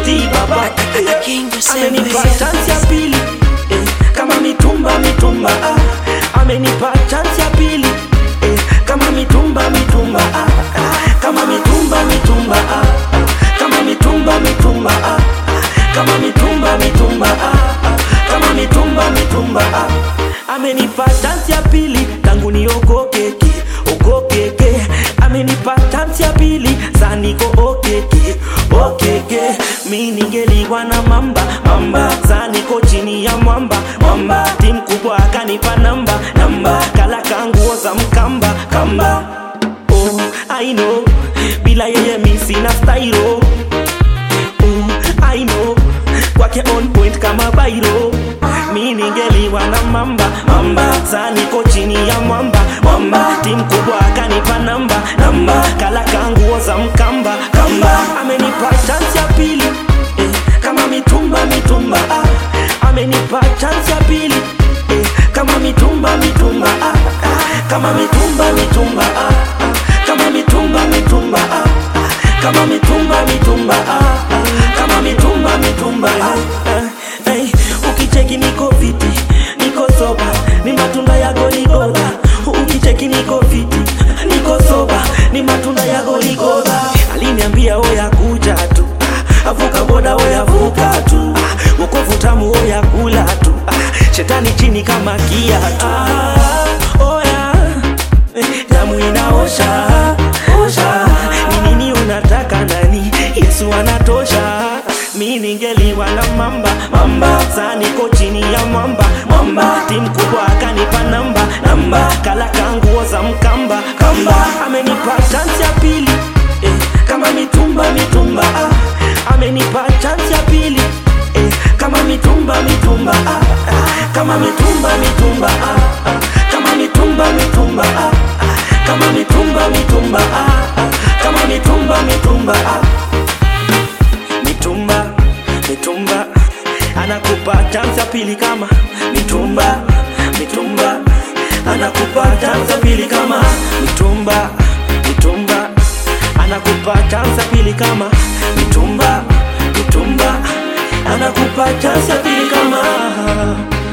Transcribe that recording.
T baba King Joseph amenipa Williams. chance ya pili eh, kama mitumba mitumba ah. amenipa chance ya pili eh, kama mitumba mitumba ah. ah. kama mitumba mitumba ah. ah. kama mitumba mitumba ah. ah. kama mitumba mitumba ah. ah. kama mitumba mitumba ah. amenipa chance ya pili tangu niogokeke ogokeke amenipa chance ya pili saniko okeke okeke mi ningeliwa na mamba mamba saniko chini ya mwamba mwamba tim kubwa akanipa namba namba kala kanguo za mkamba kamba oh, I know bila yeye mi sina stylo oh, I know kwake on point kama bairo mi ningeliwa na mamba mamba saniko chini ya mwamba mwamba tim kubwa akanipa namba namba kala kanguo za mkamba kamba amenipa chance ya pili eh, kama mitumba mitumba ah. amenipa chance ya pili eh, kama mitumba mitumba ah. ah. kama mitumba mitumba ah. ah. kama mitumba mitumba ah. ah. kama mitumba mitumba ah. ah. kama mitumba mitumba ah. ah. hey, ukicheki niko fiti niko soba ni matunda ya goligola ukicheki niko fiti niko soba ni matunda ya goligola aliniambia oya kuja tu ah, avuka boda oya vuka tu ah, wokovu tamu oya kula tu ah, shetani chini kama kiatu ah, oya eh, damu inaosha osha ni nini unataka nani yesu anatosha mi ningeliwa na mamba mamba saniko chini ya mwamba mwamba tim kubwa akanipa namba namba kala kanguo za mkamba kamba amenipa chance ya pili eh, kama mitumba mitumba ah. amenipa chance ya pili eh, kama mitumba mitumba ah. ah. kama mitumba mitumba ah. ah. kama mitumba mitumba ah. ah. kama mitumba mitumba ah. ah. kama mitumba mitumba ah mitumba mitumba anakupa chance ya pili kama mitumba mitumba anakupa chance ya pili kama mitumba mitumba anakupa chance ya pili kama mitumba mitumba anakupa chance ya pili kama